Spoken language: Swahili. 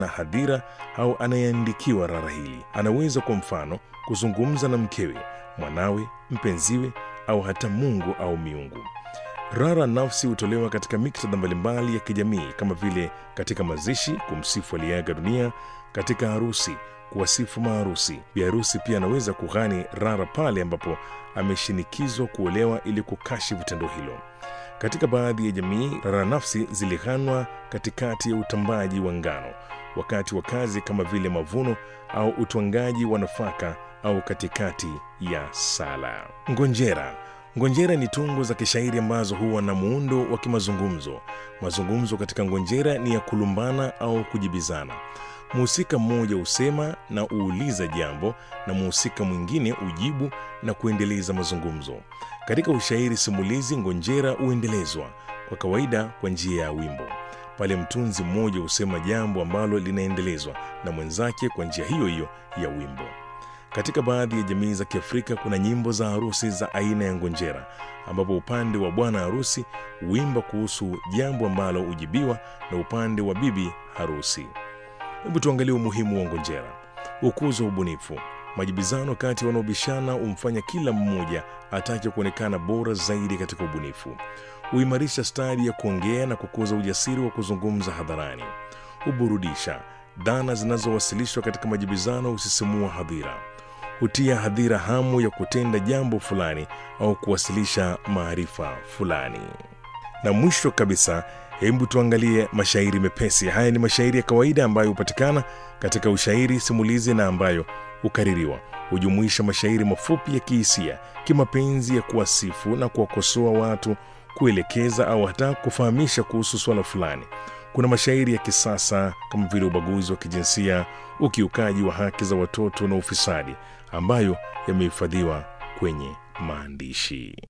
na hadhira au anayeandikiwa rara hili. Anaweza kwa mfano kuzungumza na mkewe, mwanawe, mpenziwe au hata Mungu au miungu. Rara nafsi hutolewa katika miktadha mbalimbali ya kijamii kama vile katika mazishi, kumsifu aliyeaga dunia, katika harusi, kuwasifu maharusi. Biharusi pia anaweza kughani rara pale ambapo ameshinikizwa kuolewa ili kukashifu tendo hilo. Katika baadhi ya jamii, rara nafsi zilighanwa katikati ya utambaji wa ngano, wakati wa kazi kama vile mavuno au utwangaji wa nafaka au katikati ya sala. Ngonjera Ngonjera ni tungo za kishairi ambazo huwa na muundo wa kimazungumzo. Mazungumzo katika ngonjera ni ya kulumbana au kujibizana. Mhusika mmoja husema na uuliza jambo na mhusika mwingine ujibu na kuendeleza mazungumzo. Katika ushairi simulizi, ngonjera huendelezwa kwa kawaida kwa njia ya wimbo. Pale mtunzi mmoja husema jambo ambalo linaendelezwa na mwenzake kwa njia hiyo hiyo ya wimbo. Katika baadhi ya jamii za Kiafrika kuna nyimbo za harusi za aina ya ngonjera, ambapo upande wa bwana harusi huimba kuhusu jambo ambalo hujibiwa na upande wa bibi harusi. Hebu tuangalie umuhimu wa ngonjera. Ukuzo wa ubunifu. Majibizano kati ya wanaobishana humfanya kila mmoja atake kuonekana bora zaidi katika ubunifu. Huimarisha stadi ya kuongea na kukuza ujasiri wa kuzungumza hadharani. Huburudisha. Dhana zinazowasilishwa katika majibizano husisimua hadhira hutia hadhira hamu ya kutenda jambo fulani au kuwasilisha maarifa fulani. Na mwisho kabisa, hebu tuangalie mashairi mepesi. Haya ni mashairi ya kawaida ambayo hupatikana katika ushairi simulizi na ambayo hukaririwa. Hujumuisha mashairi mafupi ya kihisia, kimapenzi, ya kuwasifu na kuwakosoa watu, kuelekeza au hata kufahamisha kuhusu swala fulani. Kuna mashairi ya kisasa kama vile ubaguzi wa kijinsia, ukiukaji wa haki za watoto na ufisadi ambayo yamehifadhiwa kwenye maandishi.